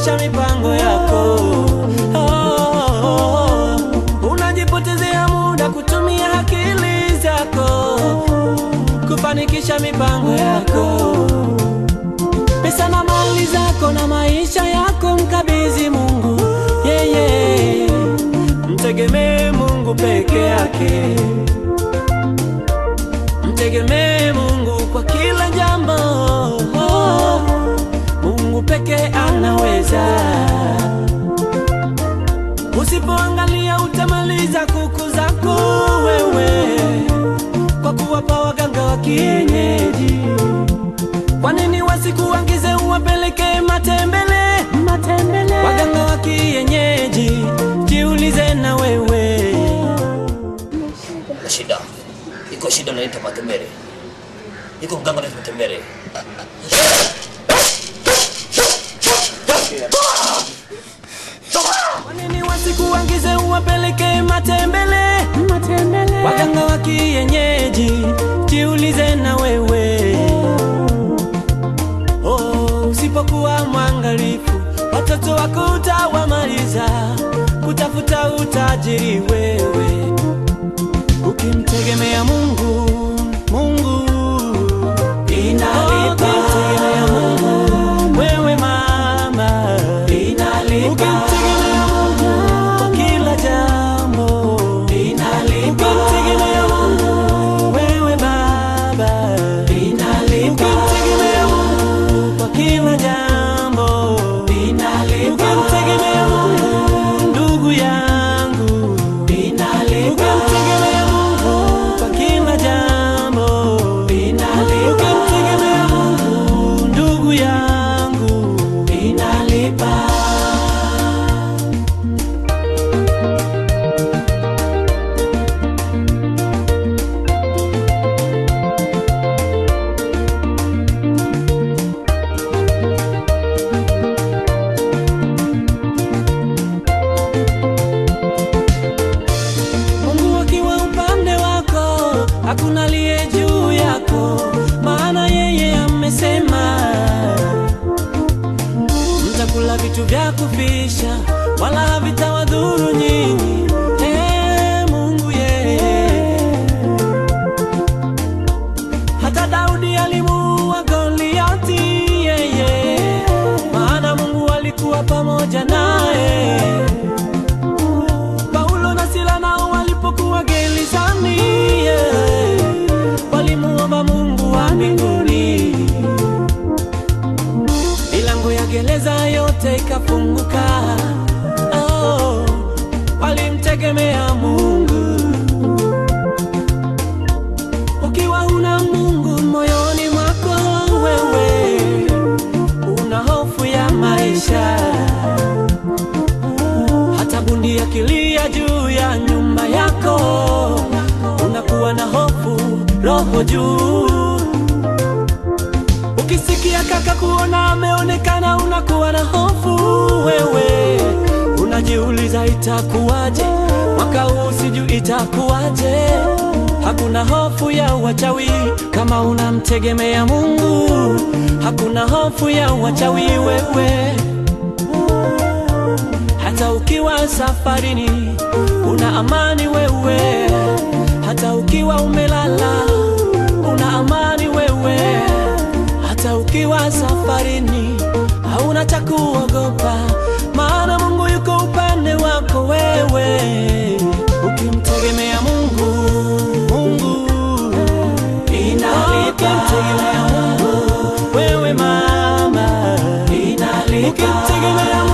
kufanikisha mipango yako. Oh, unajipotezea muda kutumia akili zako kufanikisha mipango yako. Pesa na mali zako na maisha yako mkabidhi Mungu, yeye mtegemee Mungu peke yake, mtegemee Mungu kwa kila jambo. Mungu peke anaweza. Usipoangalia utamaliza kuku zako wewe kwa kuwapa waganga wa kienyeji. Kwa nini wasikuagize uwapeleke matembele? Matembele waganga wa kienyeji, jiulize na wewe. na shida iko shida naita matembele iko mganga naita matembele Kwa nini wasikuagize uwapeleke matembele? Matembele waganga wa kienyeji, jiulize na wewe. Oh, usipokuwa mwangalifu, watoto wako utawamaliza kutafuta utajiri wewe, ukimtegemea Mungu. Mungu inalipa, ukimtegemea Mungu wewe mama inalipa, ukimtegemea Mungu kwa kila jambo inalipa, ukimtegemea Mungu wewe baba inalipa, ukimtegemea Mungu kwa kila jambo inalipa, ukimtegemea Mungu ndugu yangu inalipa, ukimtegemea Mungu kwa kila jambo inalipa, ukimtegemea Mungu ndugu yangu inalipa. Mungu akiwa upande wako, hakuna aliye juu yako, maana yeye amesema mtakula vitu vya kufisha, wala havitawadhuru nyinyi. Ee Mungu yeye, hata Daudi alimuua Goliati yeye, maana Mungu alikuwa pamoja naye. Paulo na Sila nao walipokuwa gerezani, yeah, walimuomba Mungu wa mbinguni, milango ya gereza yote ikafunguka. Oh, walimtegemea Mungu. Ukiwa una Mungu moyoni mwako, wewe una hofu ya maisha hata bundi akilia juu ya nyumba yako, unakuwa na hofu roho juu. Ukisikia kaka kuona ameonekana, unakuwa na hofu wewe, unajiuliza itakuwaje mwaka huu, sijui itakuwaje. Hakuna hofu ya wachawi kama unamtegemea Mungu, hakuna hofu ya wachawi wewe hata ukiwa safarini una amani wewe, hata ukiwa umelala una amani wewe, hata ukiwa safarini hauna cha kuogopa, maana Mungu yuko upande wako wewe, ukimtegemea Mungu. Mungu inalipa, ukimtegemea Mungu wewe mama inalipa, ukimtegemea